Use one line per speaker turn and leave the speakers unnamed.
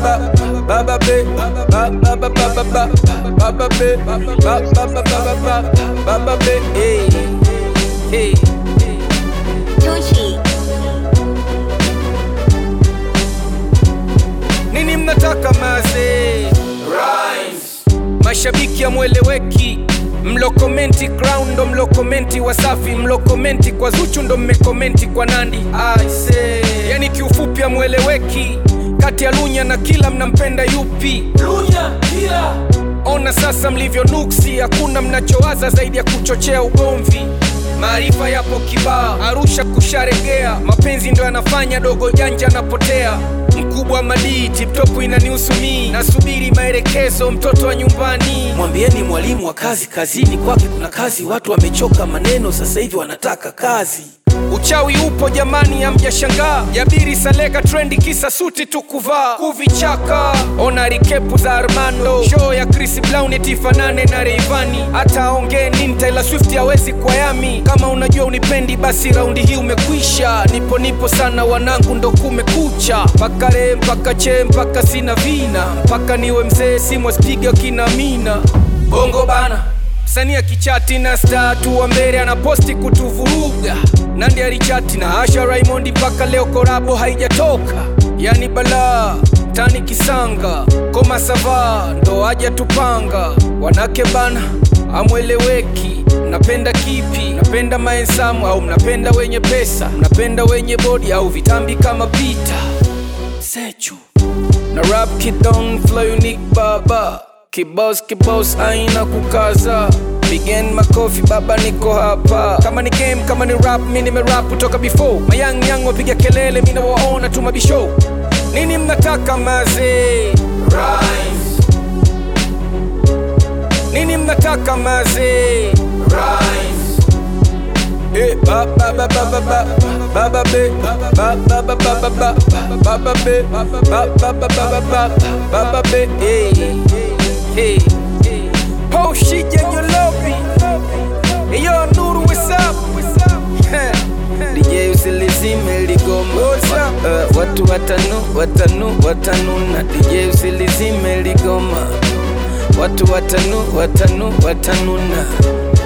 ba ba be ba ba ba ba ba ba ba ba be ba ba ba ba ba ba ba ba be hey hey
Tucci.
nini mnataka maze Rhymes. mashabiki amweleweki mlokomenti crown ndo mlokomenti wasafi mlokomenti kwa zuchu ndo mmekomenti kwa nandi Aise. yani kiufupi amweleweki kati ya lunya na kila mnampenda yupi lunya kila ona sasa mlivyo nuksi hakuna mnachowaza zaidi ya kuchochea ugomvi maarifa yapo kibaa arusha kusharegea mapenzi ndo yanafanya dogo janja anapotea mkubwa madii tiptopu inanihusu mii nasubiri maelekezo mtoto wa nyumbani mwambieni mwalimu wa kazi kazini kwake kuna kazi watu wamechoka maneno sasa hivi wanataka kazi uchawi upo jamani amjashangaa jabiri saleka trendi kisa suti tu kuvaa kuvichaka ona rikepu za armando show ya chris brown etifanane na reivani hata aongee nini taylor swift hawezi kwa yami kama unajua unipendi basi raundi hii umekwisha nipo nipo sana wanangu ndo kumekucha mpaka re mpaka che mpaka sina vina mpaka niwe mzee simwaspiga kina mina bongo bana msanii akichati na star tu wa mbele anaposti kutuvuruga nandi alichati na asha raimondi mpaka leo korabo haijatoka yani balaa tani kisanga koma sava ndo aja tupanga wanake bana amweleweki mnapenda kipi mnapenda maensamu au mnapenda wenye pesa mnapenda wenye bodi au vitambi kama pita sechu na rap kidon flow unique baba kibos kibos aina kukaza Pigen makofi baba niko hapa kama ni game kama ni rap mi nimerap kutoka before mayang yang wapiga kelele mi nawaona tu mabisho nini mnataka maze Rhymes. nini mnataka maze Rhymes. Eh, ba ba ba ba ba ba ba ba be ba ba ba ba ba ba ba ba ba be ba ba ba ba ba ba ba ba ba be hey hey oh shit yeah you love me hey yo Nuru what's up DJ usilizime ligoma uh, watu watanu watanu watanuna DJ usilizime ligoma watu watanu watanu watanuna